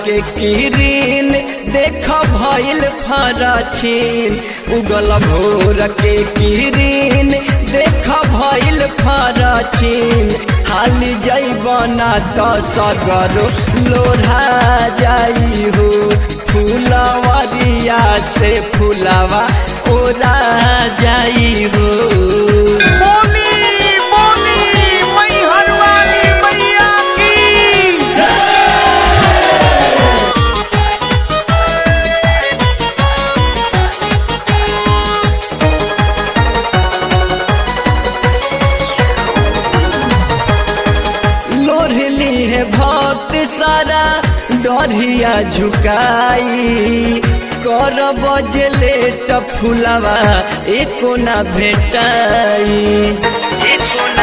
के किरीन देख भइल फरछिन उगल भोर के किरीन देख भइल फरछिन हाली जैबना त सगरो लोढ़ा जाई हो फूलवरिया से फूलवा ओरा जाई हो बोली बोली मैहर वाली मैया की लोढ़ली है भक्त सारा डरिया झुकाई कर बजले फुलवा एको ना भेटाई एको ना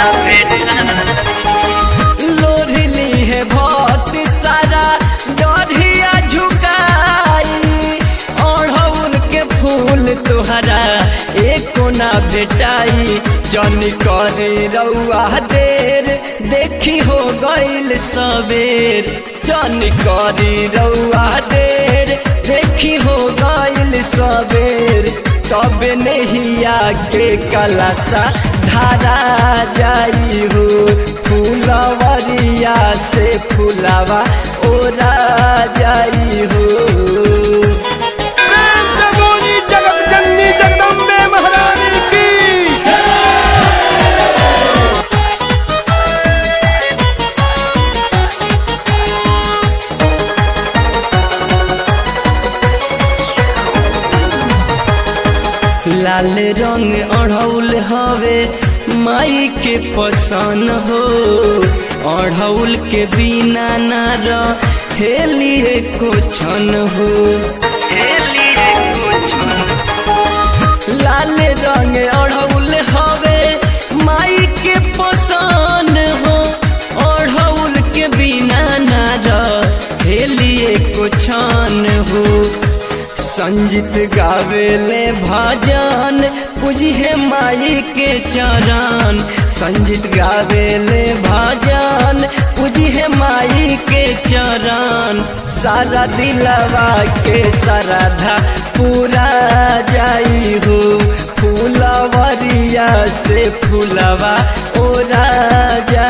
भेटाई लोढ़ली है भक्त सारा डरिया झुकाई अढ़ौल के फूल तोहरा एको ना भेटाई जन करे रउआ देर देखी हो गइल सबेर जन करे रउआ देर देखी हो गइल सबेर तब नहिया के कलसा धारा जाई हो फूलवरिया से फूलवा ओरा जाई हो प्रेम से बोली जगत जननी जगदम्बे महारानी की लाल रंग अढ़ौल हवे माई के पसन हो अढ़ौल के बिना ना हेलिए को छन हो हेलिए को छन लाल रंग अढ़ौल हवे माई के पसन हो अढ़ौल के बिना ना हेलिए को छन हो संजित गावेले भजन पूजिहे माई के चरण संजित गावेले भजन पूजिहे माई के चरण सारा दिलवा के श्रद्धा पूरा जाई हो फूलवरिया से फूलवा ओरा जा